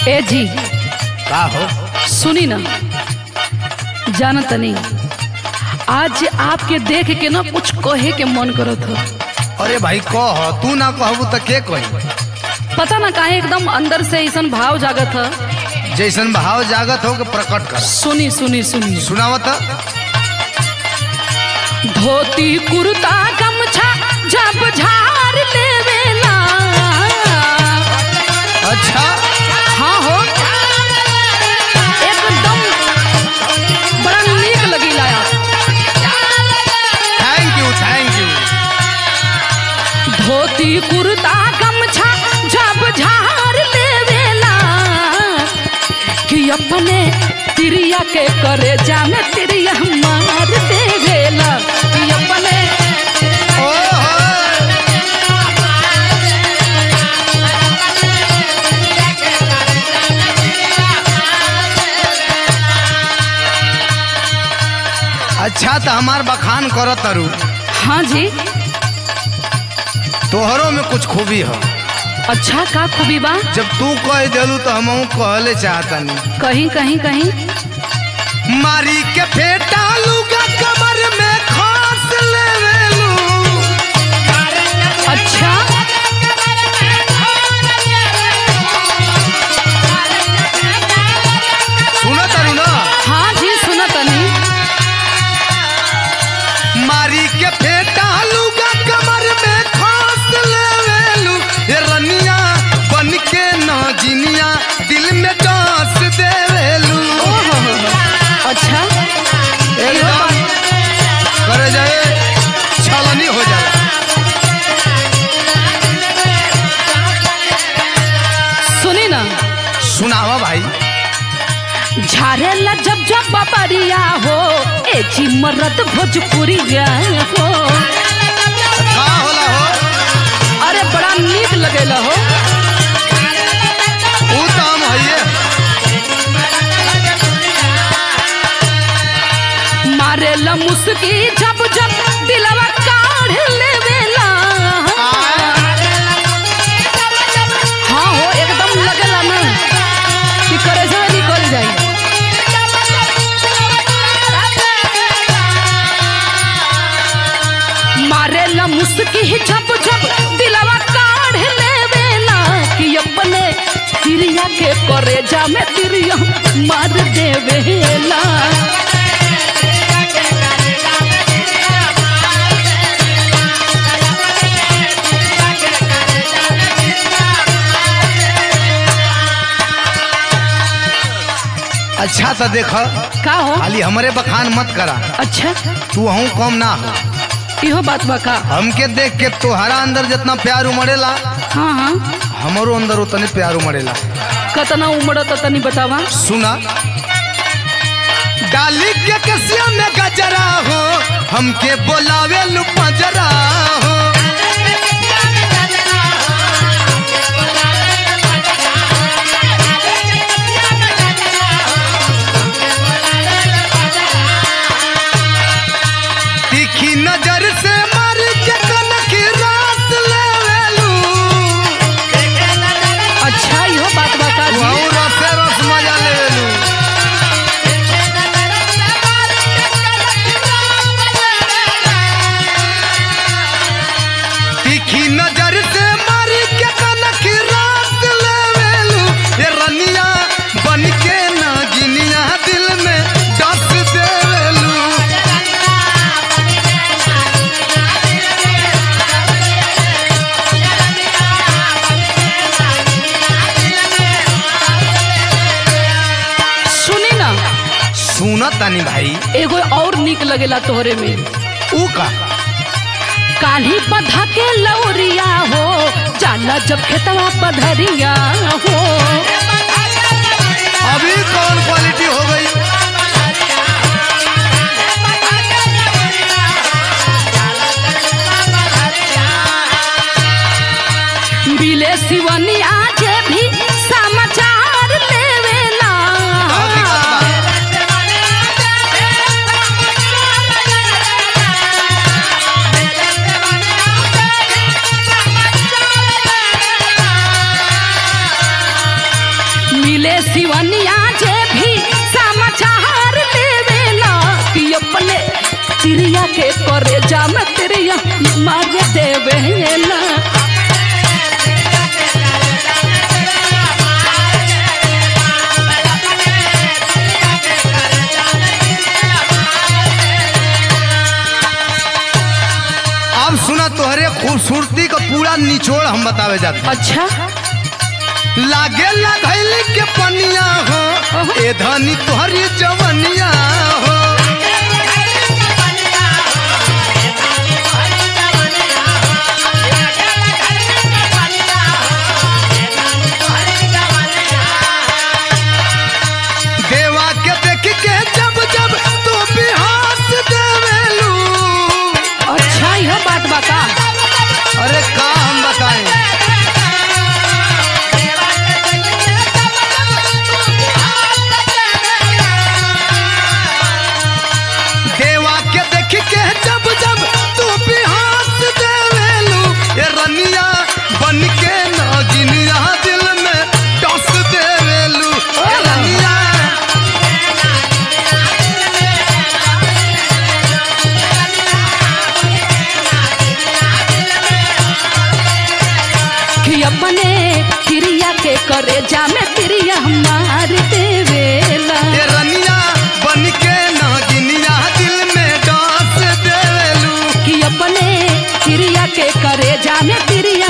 ए जी का हो सुनी ना जानत नहीं आज आपके देख के ना कुछ कहे के मन करत हो अरे भाई कह तू ना कहबू तो के कही पता ना काहे एकदम अंदर से ऐसा भाव जागत है जैसन भाव जागत हो के प्रकट कर सुनी सुनी सुनी सुनावत धोती कुर्ता गमछा जब झाड़ लेवेला अच्छा हाँ हो एकदम बड़ा नीक लगीला thank you thank you dhoti kurta गमछा जब झाड़ लेवेला कि अपने तिरिया के करे जामे तिरिया मार देवेला कि अपने ओहो अच्छा तो हमार बखान करत तारू हाँ जी तोहरों में कुछ खूबी हो अच्छा का खूबी बा जब तू कह दिलू तो हम कहले चाहतनी कहीं कहीं कहीं मारी के फेटा लूगा कमर में खास लेवेलू अच्छा सुनो तारू ना हाँ जी सुना तनी मारी के फेटा लूगा कमर में खास लेवेलू ये रनिया बन के नाजिनिया दिल में डांस देवेलू ओहो अच्छा एकदम करे जाए छलनी हो जाए सुनी ना सुनावा भाई झारेला जब जब बबरिया हो ए जी मरद भोजपुरिया हो का होला हो अरे बड़ा नीक लगेला हो ऊ तो हम हइये मारेला मुस्की जब जब दिलवा काढ़ लेवेला हाँ हो एकदम लगेला ना कि करे से निकल जाई मारेला मुस्की जब जब दिलवा काढ़ लेवेला कि अपने तिरिया के करे जा में तिरिया मार देवेला अच्छा तो देख का हो खाली हमरे बखान मत करा अच्छा तू हूँ कम ना हो इहो बात बा का हमके देख के तोहरा अंदर जितना प्यार उमड़ेला हाँ हाँ हमरो अंदर उतने प्यार उमड़ेला कतना उम्र त तनी बतावा सुना डाली के कसिया में गजरा हो हमके बोलावे लू पजरा हो तीखी नजर से मार के कनक रास लेवेलू अच्छा इहो बात बा का जी वहू रसे रस मजा लेवेलू तीखी नजर से मारी के कनक रास लेवेलू ये रनिया बन के नागिनिया दिल में डस देवेलू सुनी ना सुनत तानी भाई एगो और निक लगेला तोहरे में ऊ का काली बधा के लौरिया हो जाला जब खेतवा पधरिया हो अभी कौन क्वालिटी हो गई बिले सिवनिया जे भी समाचार लेवेला हकीकत बा। मिले सिवनिया जे भी समाचार लेवेला कि अपने तिरिया के करे जा में तिरिया मार देवेला अब सुना तोहरे खूबसूरती का पूरा निचोड़ हम बतावे जाते अच्छा लागे लगैली के पनिया हो ए धनी तोहरी जवनिया हो देवा के देख के जब जब तू बिहास देवेलू अच्छा यह बात बता अरे का हम बताएं देवा के देख के जब जब तू बिहास देवेलू ए रनिया बन के नागिनिया दिल में टस देवेलू ए रनिया कि अपने तिरिया के करे जा में तिरिया मार देवेला ए रनिया बन के नागिनिया दिल में डांस देवेलू कि अपने तिरिया के करे जा में तिरिया